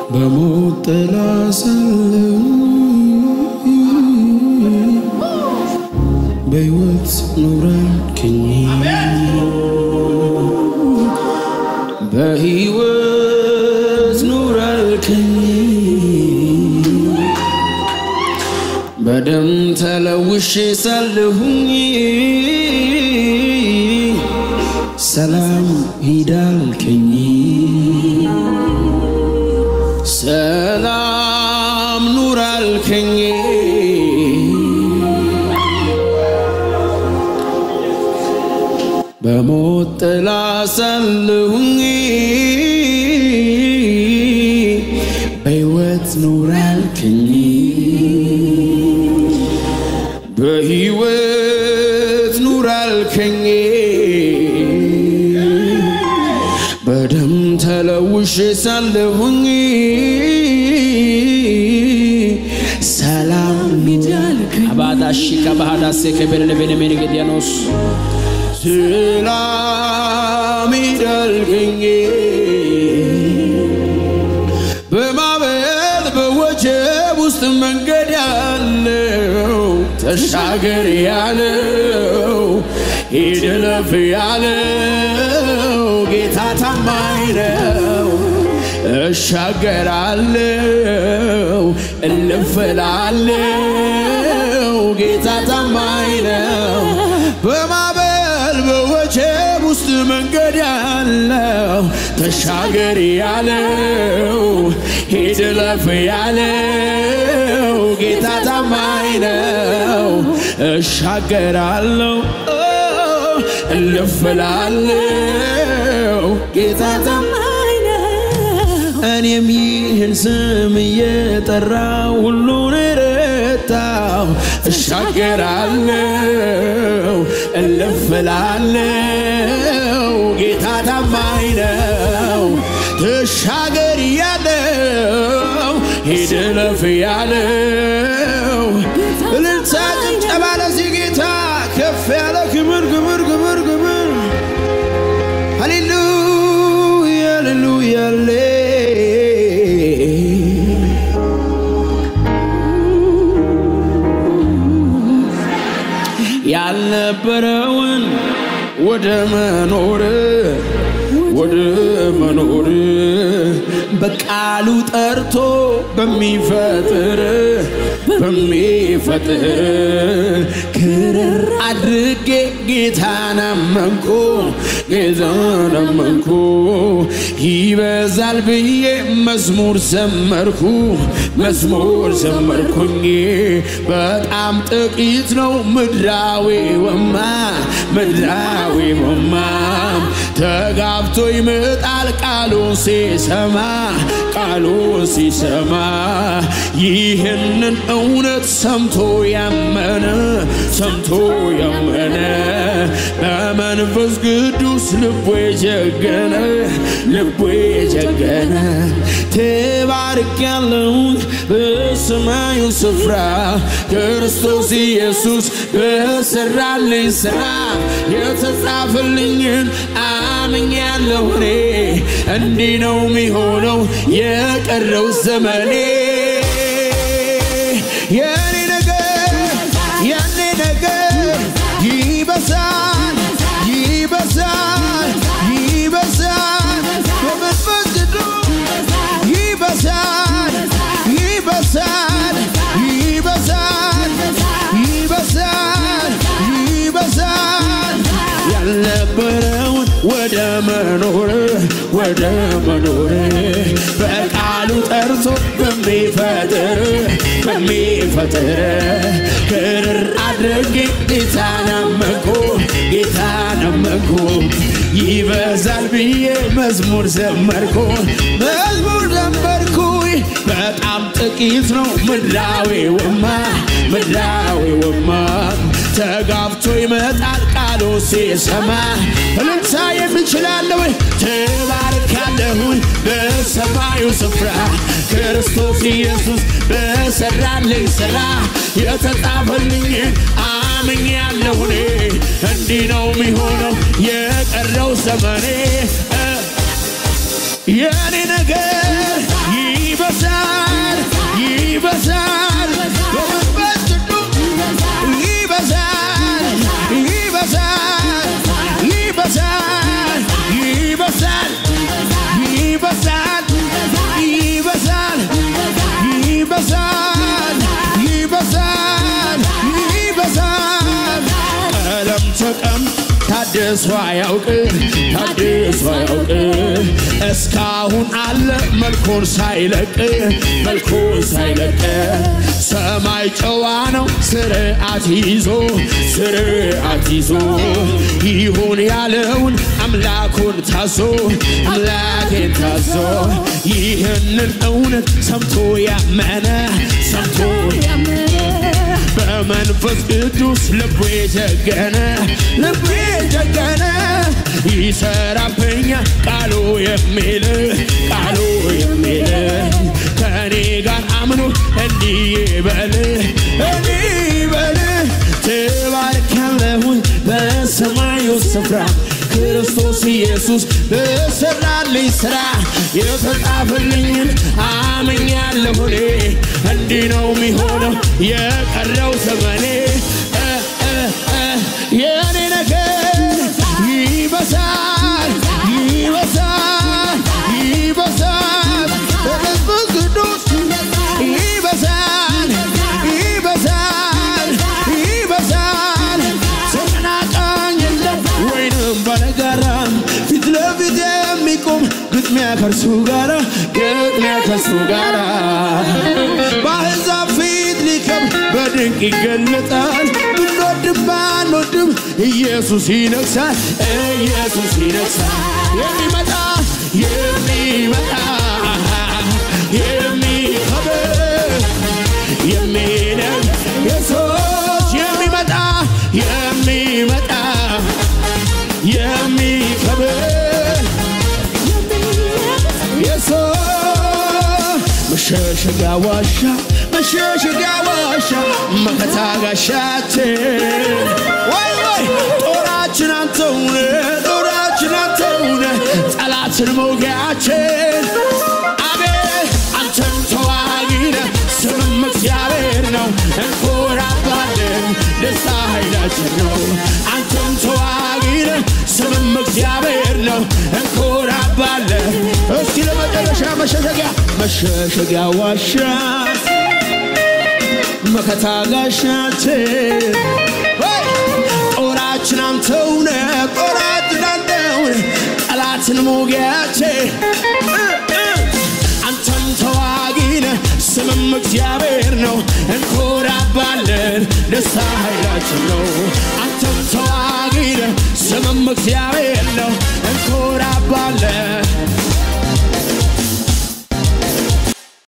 በሞት ጥላ ሳለሁ በሕይወት ኑረልክኝ በሕይወት ኑረልክኝ በደም ተለውሼ ሳለሁኝ ሰላም ሂዳልከኝ ሰላም ኑራልከኝ በሞት ጥላ ሳለሁኝ በሕይወት ኑራልከኝ በሕይወት ኑራልከኝ በደም ተለውሼ ሳለሁኝ ሰላም አባዳሺ ከባህዳሴ ከቤለቤነሜን ገዲያኖስ ሰላም ይዳልገኝ በማዕበል በወጀብ ውስጥ መንገድ ያለው ተሻገር ያለው ሂድ እለፍ ያለው ጌታ ታማኝ ነው። እሻገራለው እልፍ እላለው ጌታ ታማኝ ነው። በማዕበል በወጀብ ውስጥ መንገድ ያለው ተሻገር ያለው ሂድ እለፍ ያለው ጌታ ታማኝ ነው። እሻገራለው እልፍ እላለው ጌታ ታማኝ ነው። እኔም ይህን ስም እየጠራው ሁሉን ረታው እሻገራለው እልፍ እላለው ጌታ ታማኝ ነው። ተሻገር ያለው ሂድ እለፍ ያለው እልልታ ጭብጨባ ለዚህ ጌታ ከፍ ያለ ክብር ክብር ክብር ክብር ሃሌሉያ ሃሌሉያ ሃሌ ያልነበረውን ወደ መኖር ወደ መኖር በቃሉ ጠርቶ በሚፈጥር በሚፈጥር ክርር አድርጌ ጌታን አመንኩ ጌታን አመንኩ ይበዛል ብዬ መዝሙር ዘመርኩ መዝሙር ዘመርኩኝ በጣም ጥቂት ነው ምድራዊ ወማ ምድራዊ ወማ ተጋብቶ ይመጣል ቃሉ ሲሰማ ቃሉ ሲሰማ ይህንን እውነት ሰምቶ ያመነ ሰምቶ ያመነ በመንፈስ ቅዱስ ልቡ የጀገነ ልቡ የጀገነ ተባርክ ያለውን በሰማዩ ስፍራ ክርስቶስ ኢየሱስ በሰራልኝ ስራ የተጻፈልኝን አምኛለሁ እኔ እንዲህ ነው የሚሆነው የቀረው ዘመኔ የኔ ነገር የኔ ነገር ይበዛል ይበዛል ይበዛል በመንፈስ ቅዱስ ይበዛል ይበዛል ይበዛል ይበዛል ይበዛል ያልነበረውን ወደ መኖር ወደ መኖር በቃሉ ጠርቶ በሚፈጥር በሚፈጥር ክርር አድርጌ ጌታን አመንኩ ጌታን አመንኩ ይበዛል ብዬ መዝሙር ዘመርኩ መዝሙር ዘመርኩ በጣም ጥቂት ነው ምድራዊ ወማ ምድራዊ ወማ ተጋብቶ ይመጣል ቃሉ ሲሰማ እልልታ የምችላለሁ ተባርካለሁኝ በሰማዩ ስፍራ ክርስቶስ ኢየሱስ በሰራልኝ ስራ የተጻፈልኝን አምኛለሁ እኔ እንዲህ ነው የሚሆነው የቀረው ዘመኔ የኔ ነገር ይበ ታድሶ አያውቅ ታድሶ አያውቅ እስካሁን አለ መልኩን ሳይለቅ መልኩን ሳይለቅ ሰማይ ጨዋ ነው ስርዓት ይዞ ስርዓት ይዞ ይሁን ያለውን አምላኩን ታዞ አምላኬን ታዞ ይህንን እውነት ሰምቶ ያመነ ሰምቶ በመንፈስ ቅዱስ ልቡ የጀገነ ልቡ የጀገነ ይሰራብኛ ቃሉ የሚል ቃሉ የሚል ከእኔ ጋር አምኖ እንዲህ ይበል እንዲህ ይበል ትባርካለሁኝ በሰማዩ ስፍራ ክርስቶስ ኢየሱስ በሰራልኝ ሥራ የተጻፈልኝን አምኛለሁ እኔ እንዲህ ነው የሚሆነው የቀረው ዘመኔ እ እ እ የእኔ ነገር ይበሳል ይበሳል ይበሳል በመንፈስ ቅዱስ ይበሳል ይበሳል ይበሳል ተቀናቃኝ የለም ወይንም ባለጋራ ፊት ለፊት የሚቆም ግጥሚያ ከእርሱ ጋራ ግጥሚያ ከእርሱ ጋራ በአሕዛብ ፊት ሊከብር በድንቅ ይገለጣል ብንወድም ባንወድም ኢየሱስ ይነግሣል ኢየሱስ ይነግሣል የሚመጣ የሚመጣ የሚከብር የሚነግ ኢየሱስ የሚመጣ የሚመጣ የሚከብር ኢየሱስ መሸሸጊያ ዋሻ መሸሸጊያ ዋሻ መከታ ጋሻችን ወይ ወይ ጦራችን አንተውነ ጦራችን አንተውነ ጠላትን መውጊያችን አቤት አንተም ተዋጊነ ስምም እግዚአብሔር ነው እንኮራባለን ደስታ ኃይላችን ነው አንተም ተዋጊነ ስምም እግዚአብሔር ነው እንኮራባለን እስኪ ለመጨረሻ መሸሸጊያ መሸሸጊያ ዋሻ መከታ ጋሻችን ወይ! ጦራችን አንተውነ ጦራችን አንተውነ ጠላትን ሞጊያችን እ እ አንተም ተዋጊነ ስምም እግዚአብሔር ነው እንኮራባለን ደስታ ኃይላችን ነው አንተም ተዋጊነ ስምም እግዚአብሔር ነው እንኮራባለን